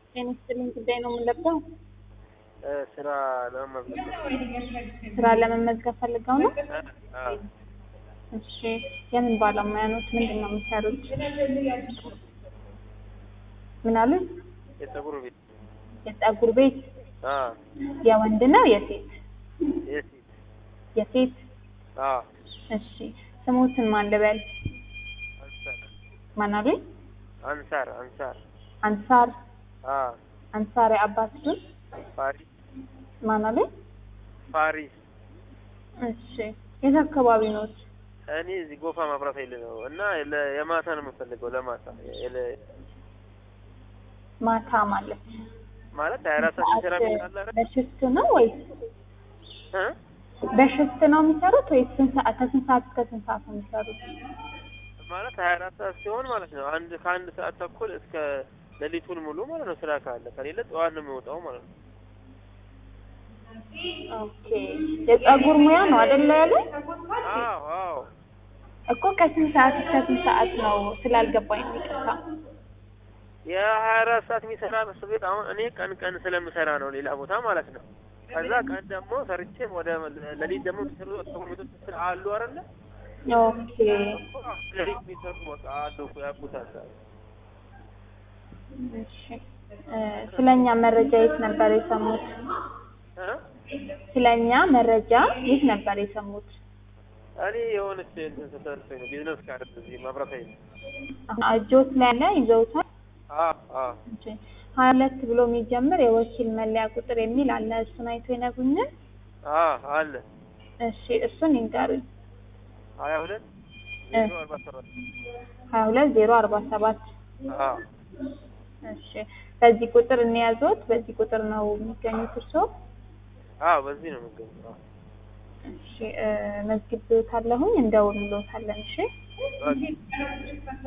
ጤና ይስጥልኝ ጉዳይ ነው የምንለብሰው? ስራ ለመመዝገብ ስራ ለመመዝገብ ፈልገው ነው? አዎ። እሺ የምን ባለሙያ ኖት? ምንድን ነው የሚሰሩት? ምን አሉኝ? የፀጉር ቤት የፀጉር ቤት አዎ። የወንድ ነው የሴት? የሴት የሴት አዎ። እሺ ስሙትን ማን ልበል? አንሳር ማን አሉኝ? አንሳር አንሳር አንሳር አዎ። አንሳር የአባት ስም ፋሪስ ማን አሉኝ? ፋሪስ እሺ የት አካባቢ ኖት? እኔ እዚህ ጎፋ ማብራት ኃይል ነው እና ለ- የማታ ነው የምፈልገው ለማታ የለ- ማታ ማለት ማለት ሀያ አራት ሰዓት የሚሰራ ቤት አለ አይደል? በሽፍት ነው ወይስ እ? በሽፍት ነው የሚሰሩት ወይስ ስንት ሰዓት ከስንት ሰዓት እስከ ስንት ሰዓት ነው የሚሰሩት? ማለት ሀያ አራት ሰዓት ሲሆን ማለት ነው አንድ ከአንድ ሰዓት ተኩል እስከ ሌሊቱን ሙሉ ማለት ነው ስራ ካለ ከሌለ ጠዋት ነው የሚወጣው ማለት ነው። ኦኬ የፀጉር ሙያ ነው አይደለ ያለ አዎ አዎ እኮ ከስንት ሰዓት እስከ ስንት ሰዓት ነው ስላልገባኝ ነው ይቅርታ። የሀያ አራት ሰዓት የሚሰራ እሱ ቤት አሁን እኔ ቀን ቀን ስለምሰራ ነው ሌላ ቦታ ማለት ነው። ከዛ ቀን ደግሞ ሰርቼ ወደ ሌሊት ደግሞ የሚሰሩ ፀጉር ቤቶች ስራ አሉ አይደለ? ኦኬ ሌሊት የሚሰሩ በቃ አሉ እኮ ያውቁታል። እሺ እ ስለኛ መረጃ የት ነበር የሰሙት? እ? ስለኛ መረጃ የት ነበር የሰሙት? እኔ የሆነች እንትን ስትሰጠኝ ነው ቢዝነስ ካርድ እዚህ መብራት ኃይል አሁን እጆት ላይ ያለ ይዘውታል? አዎ አዎ እሺ ሀያ ሁለት ብሎ የሚጀምር የወኪል መለያ ቁጥር የሚል አለ። እሱን አይቶ ይነግሩኛል? አዎ አለ እሺ እሱን ይንገሩኝ። ሀያ ሁለት እ ዜሮ አርባ ሰባት ሀያ ሁለት ዜሮ አርባ ሰባት አዎ እሺ በዚህ ቁጥር እንያዞት። በዚህ ቁጥር ነው የሚገኙት እርስዎ? አዎ በዚህ ነው የምገኘው። አዎ እሺ እ መዝግቤዎታለሁኝ እንደውልሎታለን። እሺ በቃ